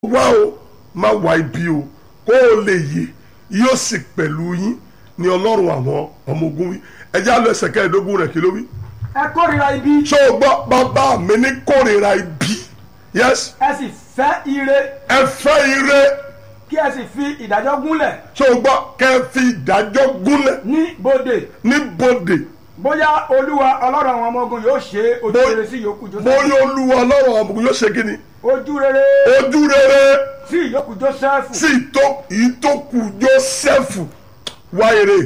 wá o má wá ibi o kó o lè yè yóò sì pẹ̀lú yín ní ọlọ́run àwọn ọmọ ogun wí ẹjẹ́ àlọ́ ẹsẹ̀ kẹẹ̀ẹ́dógún rẹ̀ kí ló wí. ẹ kórìíra ibi ṣé o gbọ́ bàbá mi ní kórìíra ibi yes ẹ sì fẹ́ ire ẹ fẹ́ ire kí ẹ sì fi ìdájọ́ gúnlẹ̀ ṣé o gbọ́ kẹ́ ẹ fi ìdájọ́ gúnlẹ̀ ní bodè ní bòdè bóyá olúwa ọlọ́run àwọn ọmọ ogun yóò ṣe ojú Bó- rere sí ìyókù joseph bóyá olúwa ọlọ́run àwọn ọmọ ogun yóò ṣe kí ni ojú rere ojú rere sí ìyókù joseph sí ìtó- ìtókù Jósẹ́fù wá ire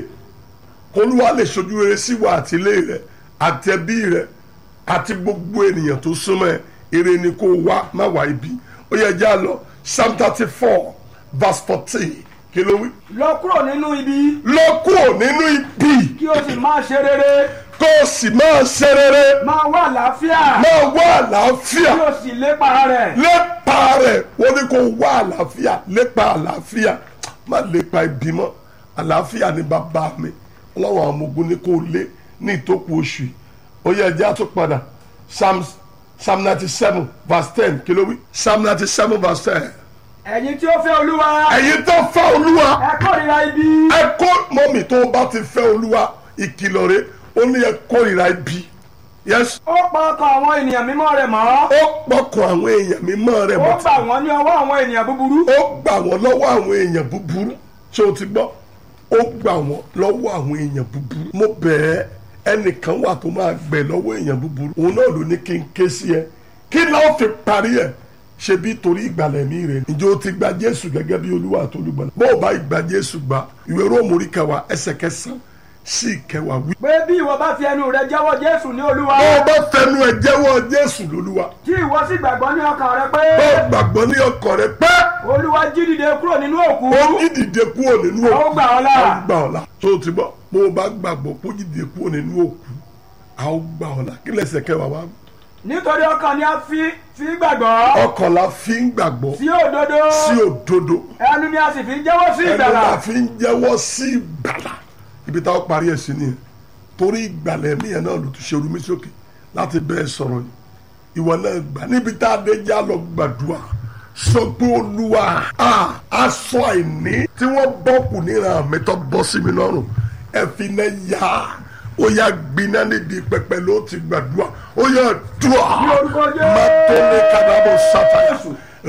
kólúwa lè ṣojú rere sí wa àti ilé rẹ àti ẹbí rẹ àti gbogbo ènìyàn tó súnmọ́ ẹ ire ni kó wá má wá ibi ó yẹ já lọ psalm thirty four verse fourteen kí ló wí. lọ kúrò nínú ibi lọ kúrò nínú ibi kí o sì máa ṣe rere kó o sì máa ṣe rere máa wà àlàáfíà máa wá kí àlàáfíà o sì lépa rẹ̀ lépa rẹ̀ wọ́n ní kó wá àlàáfíà lépa àlàáfíà má lépa ibi mọ́ àlàáfíà ní bàbá mi ọlọ́run àwọn ọmọ ogun ní kó lé ní ìtókù oṣù yìí ó yẹ ẹjẹ́ àtún padà psalm psalm ninety seven verse ten kí ló wí psalm ninety seven verse ten ẹ̀yin tí ó fẹ́ olúwa ẹ̀yin tó fẹ́ olúwa ẹ kórìíra ibi ẹ kó mọ́mì tó bá ti fẹ́ olúwa ìkìlọ̀ rẹ̀ ó ní ẹ kórìíra ibi yes ó pa ọkàn àwọn ènìyàn mímọ́ rẹ̀ mọ́ ó pọkàn àwọn èèyàn mímọ́ rẹ̀ ó mọ́ gbà wọ́n ní ọwọ́ àwọn ènìyàn búburú ó gbà wọ́n lọ́wọ́ àwọn èèyàn búburú ṣé o ti gbọ́ ó gbà wọ́n lọ́wọ́ àwọn èèyàn búburú mo bẹ̀ ẹ́ ẹnìkan wà tó máa gbẹ̀ lọ́wọ́ èèyàn búburú òun náà ló ní kí n ké sí ẹ kí náà fi parí ẹ̀ ṣe bí torí ìgbàlẹ̀ mi rẹ̀ ǹjẹ́ o ti gba Jésù gẹ́gẹ́ bí Olúwa àti olùgbàlà bó o bá ìgbà Jésù gbà ìwé Róòmù orí kẹwàá ẹsẹ̀ kẹsàn-án sí ìkẹwàá wí. pé bí ìwọ bá fi ẹnu rẹ jẹ́wọ́ jésù ní olúwa bó o bá fẹnu ẹ jẹ́wọ́ Jésù lólúwa tí ìwọ sì gbàgbọ́ ní ọkàn rẹ pé bó o gbàgbọ́ ní ọkàn rẹ pé olúwa jí dìde kúrò nínú òkú ó ní dìde kúrò nínú a ó gbà ọ́ là. a ó gbà ọ́ là tó o ti gbọ́ bó o bá gbàgbọ́ kó dìde kúrò nínú òkú a ó gbà ọ́ là kí lẹ́sẹ̀ kẹwàá wá. nítorí ọkàn ni a fi fi gbàgbọ́ ọkàn la fi ń gbàgbọ́ sí òdodo sí òdodo ẹnu ni a sì fi ń jẹ́wọ́ sí ẹnu ìgbàlà la fi ń jẹ́wọ́ sí ìgbàlà ibi táwọn parí ẹ̀ sí nìyẹn torí ìgbàlà ẹ̀mí yẹn náà ló tún ṣe orúmí sókè láti bẹ́ẹ̀ sọ̀rọ̀ yìí ìwọ náà gbà níbi tá a dé já lọ gbàdúrà sọ pé olúwa a aṣọ àìní tí wọ́n bọ́kù níran mi tó bọ́ sí mi lọ́rùn ẹ fi náà yá ó yá gbiná níbi pẹpẹ ló ti gbàdúrà ó yá dùà orúkọ Jésù. má tó ní kábàámọ̀ sáfàyà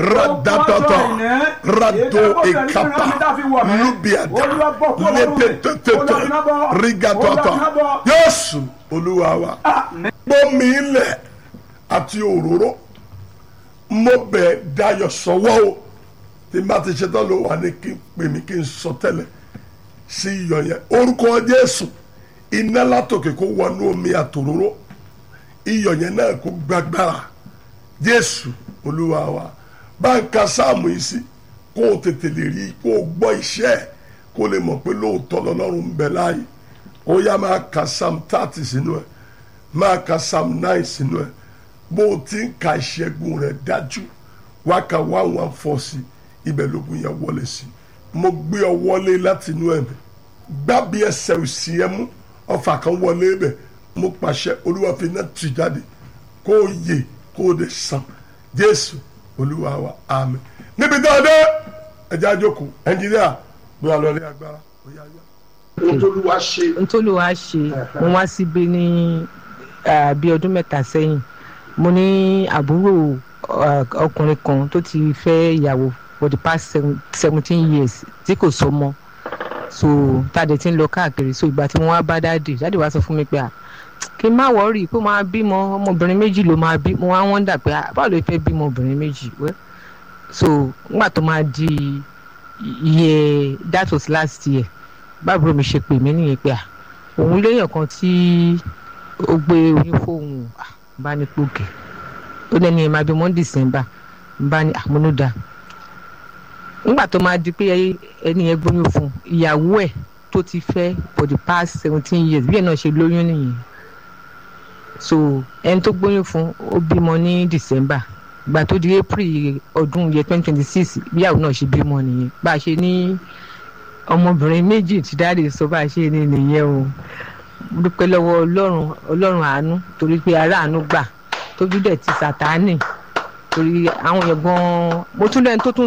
radatata rado ekapa lubiada lepetete rigatata Jésù Olúwa wa gbómi ilẹ̀ àti òróró mo bẹ̀ dayọ̀ sọ́wọ́ o tí n bá ti ṣetán ló wà ní kí n pè mí kí n sọ tẹ́lẹ̀ sí iyọ̀ yẹn orúkọ Jésù iná látòkè kó wọnú omi àtòróró iyọ̀ yẹn náà kó gbàgbára Jésù Olúwa wa bá ń ka sáàmù yìí sí kó o tètè lè rí kó o gbọ́ iṣẹ́ ẹ̀ kó o lè mọ̀ pé lóòótọ́ lọ́lọ́run ń bẹ láàyè ó yá máa ka psalm thirty sínú ẹ̀ máa ka psalm nine sínú ẹ̀ bó o ti ń ka ìṣẹ́gun rẹ̀ dájú wá ka one one four sí ibẹ̀ lógun yẹn wọlé sí mo gbé ọ wọlé láti inú ẹ̀mí gbábí ẹsẹ̀ òsì ẹ mú ọfà kan wọlé bẹ̀ mo pàṣẹ olúwa fi iná tì jáde kó o yè kó o lè sàn jésù olúwa wa àmín níbi tó o dé ẹjẹ àjòkó ẹnjìníà bí wàá lọ rí agbára ó yá yá. ohun tó lù wá ṣe ntòlúwa ṣe mo wá síbi ní ah, bí ọdún mẹ́ta sẹ́yìn mo ní àbúrò ah, ọkùnrin kan tó ti fẹ́ ìyàwó for the past seven- seventeen years tí kò sọmọ so tàdé tí ń lọ káàkiri so ìgbà tí mo wá bá dáàdì dáàdì wá sọ fún mi pé ah, kí n má wọ́ọ̀rì pé máa bímọ ọmọbìnrin méjì ló máa bí mo wá wọ́n dà pé ah, báwo ló fẹ́ bímọ obìnrin méjì wẹ́ so nígbà tó máa di iye that was last year báàbúrò mi ṣe pè mí nìyẹn pé à òun léèyàn kan tí ó gbé oyún fóun à bá ní pòkè ó lẹ́ni ẹ̀ máa bí mọ́ december bá ní àmúnúdà nígbà tó máa di pé ẹni yẹn gbóyún fún ìyàwó ẹ̀ tó ti fẹ́ for the past seventeen years bí ẹ̀ náà ṣe lóyún nìyẹn so ẹni tó gbóyún fún ó bímọ ní december ìgbà tó di april ọdún yẹ twenty twenty six bíyàwó náà ṣe bímọ nìyẹn bá a ṣe ní ọmọbìnrin méjì tí dáàdì sọ bá a ṣe ní nìyẹn o Mo dúpẹ́ lọ́wọ́ ọlọ́run ọlọ́run àánú torí pé ará àánú gbà tójú dẹ̀ ti sàtáánì torí àwọn èèyàn gan mo tún lẹ́ni tó tún